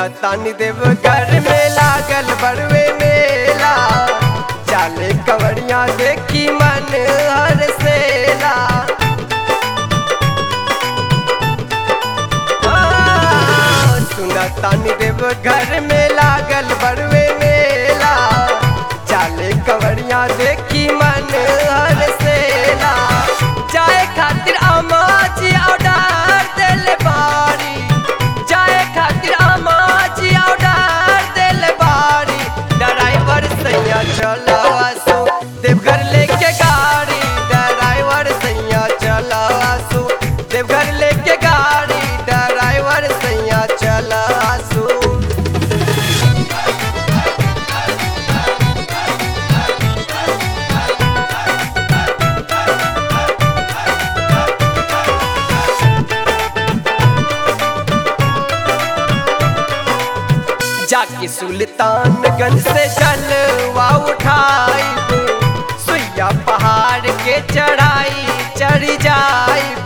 सुना तानी देव घर में लागल बड़वे मेला चाले कवड़िया देखी मन हर सेला हाँ, सुना तानी देव घर में लागल बड़वे मेला चाले कवड़िया देखी मन हर सेला जाए खातिर अमाची ऑर्डर दिल बारी जाए खातिर अमाची ऑर्डर दिल बारी ड्राइवर सैया चला सो देवघर लेके गाड़ी ड्राइवर सैया चला सो देवघर लेके गाड़ी ड्राइवर सैया चला सो जाके सुल्तानगंज से जलवा उठाई सुइया पहाड़ के चढ़ाई चढ़ जाइब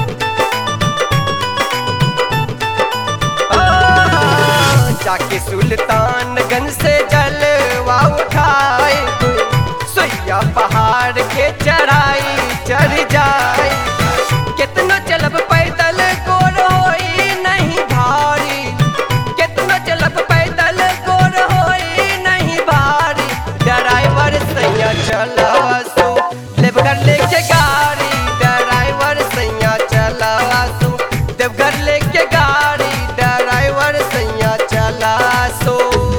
आ, जाके सुल्तानगंज से जलवा उठाई सुइया पहाड़ के चढ़ाई चढ़ जाई कितना चलब पैदल गोर होई नहीं भारी कितना चलब पैदल गोर होई नहीं भारी ड्राइवर सैया चला सो देवघर लेके गाड़ी ड्राइवर सैया चला सो देवघर लेके गाड़ी ड्राइवर सैया चला सो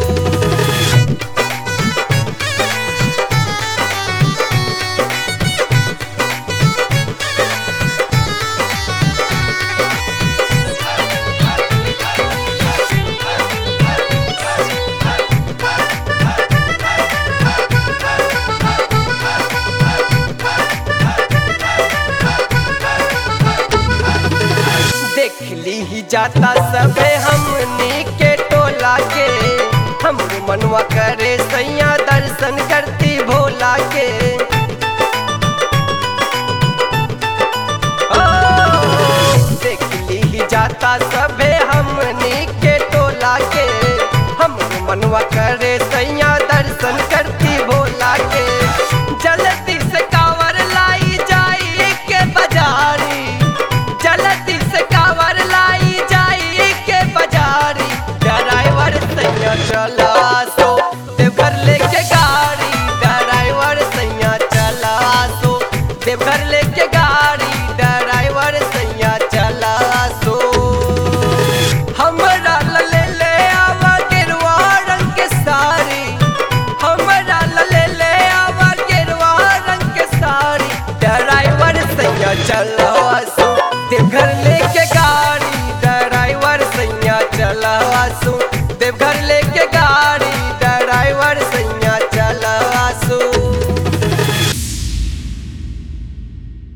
देख ली ही जाता सबे हमनी के टोला के हम मनवा करे सैया दर्शन करती भोला के ओ, देख ली ही जाता सबे हमनी के टोला के हम मनवा करे सैया दर्शन करती भोला के जल्दी से कावर लाई जाई के बाजारी जल्दी से कावर लाई जाई के बाजारी ड्राइवर सैया चला सो देवघर लेके गाड़ी ड्राइवर सैया चला सो देवघर लेके गाड़ी ड्राइवर सैया चला सो हमरा ला ले ले आवा गेरुआ रंग के साड़ी हमरा ला ले ले आवा गेरुआ रंग के साड़ी ड्राइवर सैया चला